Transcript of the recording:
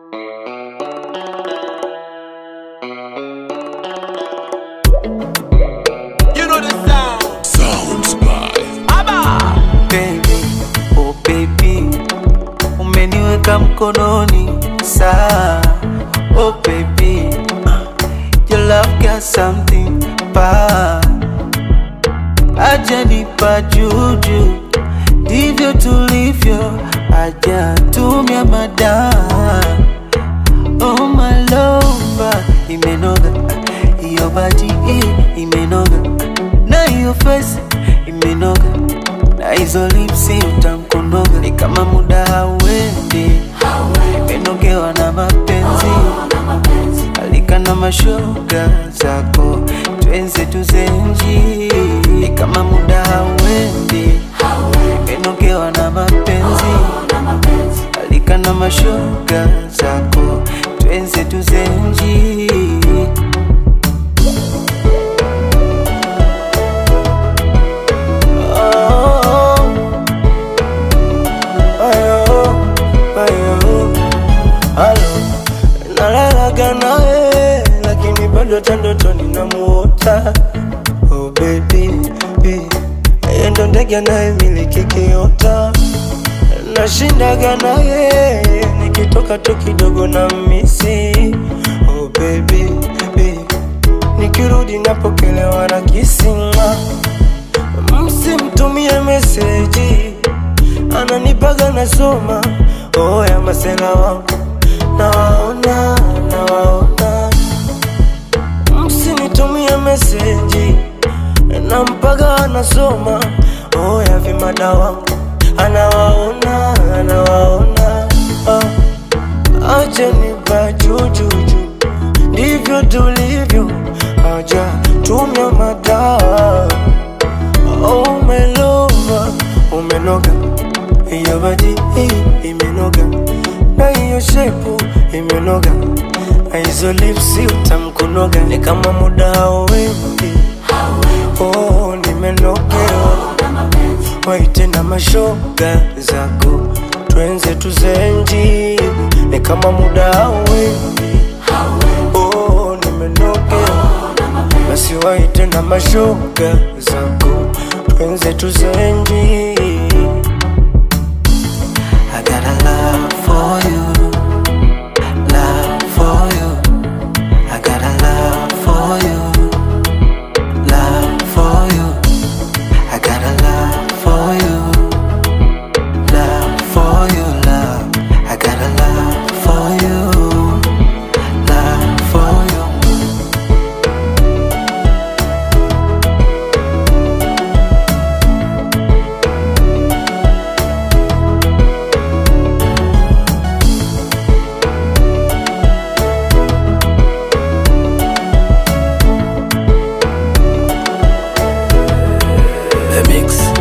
You know the sound. Sounds by Abba. baby, oh baby, umeniweka mkononi saa, oh baby, your love got something pa, ajanipa juju, ndivyo tulivyo, ajatumia madaa Oh my lover, imenoga hiyo body eh, imenoga na hiyo face imenoga na hizo lips utamkunoga ni kama muda hauendi, imenogewa na mapenzi alika na mashoga zako twenze tuzenji ni kama muda hauendi, imenogewa na mapenzi alika na mashoga zako twenze tuzenji Oh, ayo, ayo, alo. Nalalaga nawe lakini bado hata ndotoni namuota oh baby baby. yeye ndo ndege anayemiliki kiota nashindaga naye nikitoka tu kidogo na misi oh baby baby. nikirudi napokelewa na kisima msimtumie meseji ananipaga nasoma oya masela wangu nawaona nawaona msinitumie meseji nampaga anasoma oya vimada wangu anawaona anawaona ah. achenipa jujuju ndivyo tulivyo aja tumia madaa Oh my lover, umenoga hiyo badi hii imenoga na hiyo shepu imenoga na hizo lipsi utamkunoga ni kama muda hauendi. Oh, nimenogewa waite na mashoga zako twenze tuzenji ni kama muda hauendi. Oh, nimenogewa basi waite na mashoga zako twenze tuzenji I got a love for you, love for you. I got a love for you, love for you. I got a love for you, love for you, love. I got a love for you, love for you. The Mix.